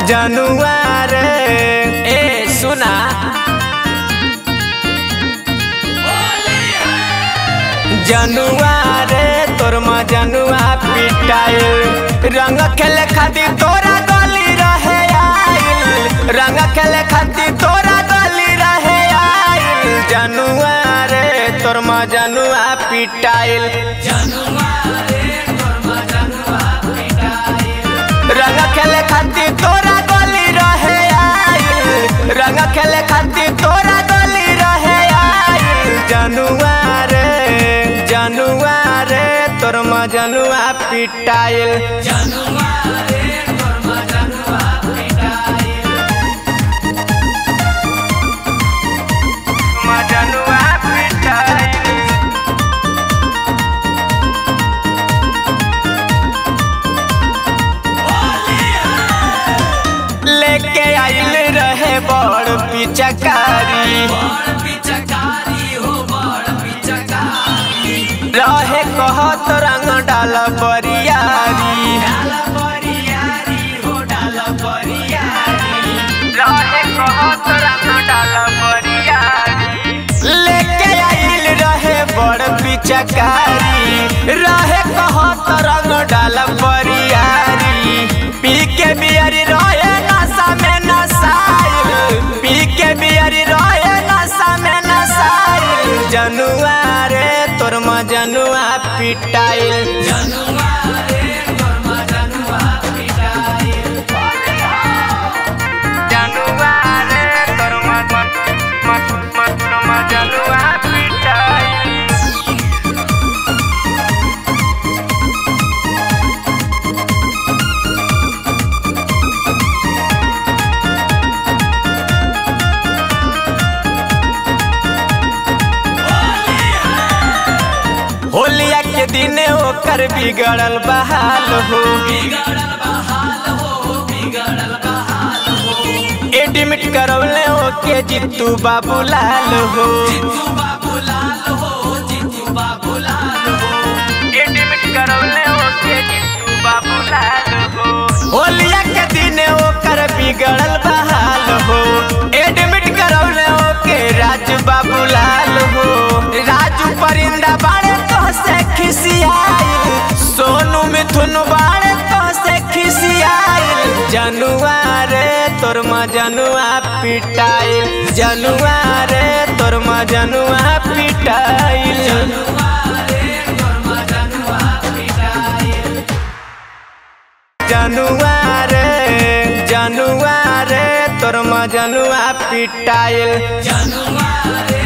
जनुआ रे ए सुना जनुआ रे तोर माँ जनुआ पिटाइल रंग खेले खातिर तोरा गली रहे आइल रंग खेले खातिर तोरा गली रहे आइल जनुआ रे तोर माँ जनुआ पिटाइल रंग खेले खातिर तोरा गली रहे आइल रंग खेले खातिर तोरा गली रहे आइल जनुआ रे जनुआ रे तोर माँ जनुआ पिटाइल माँ जनुआ पिटाइल लेके आइल रहे बड़ पिचकारी रहे कहत रंग डाल बरियारी रहे कहत रंग डाल बरियारी लेके आइल रहे बड़ पिचकारी रहे कहत रंग डाल बरियारी पी के बियरी रहे नशा में नसाइल पी के बियरी रहे नशा में नसाइल जनुआ रे तोर माँ जनुआ पिटाइल जनुआ रे तोर माँ माँ माँ माँ माँ जनुआ पिटाइल होलिया के दिन ओकर बिगड़ल बहाल हो एडमिट करवले ओके जितू बाबू लाल हो एडमिट करवले ओके जितू बाबू लाल हो होलिया के दिन ओकर बिगड़ल बहाल हो एडमिट करवले ओके राजू बाबू लाल हो राजू परिंदा बाड़े तो से खिसियाइल सोनू मिथुन बाड़े तो से खिसियाइल जनुआ रे तोर माँ जनुआ पिटाइल जनुआ रे तोर माँ जनुआ पिटाइल जनुआ रे जनुआ रे तोर माँ जनुआ पिटाइल जनुआ रे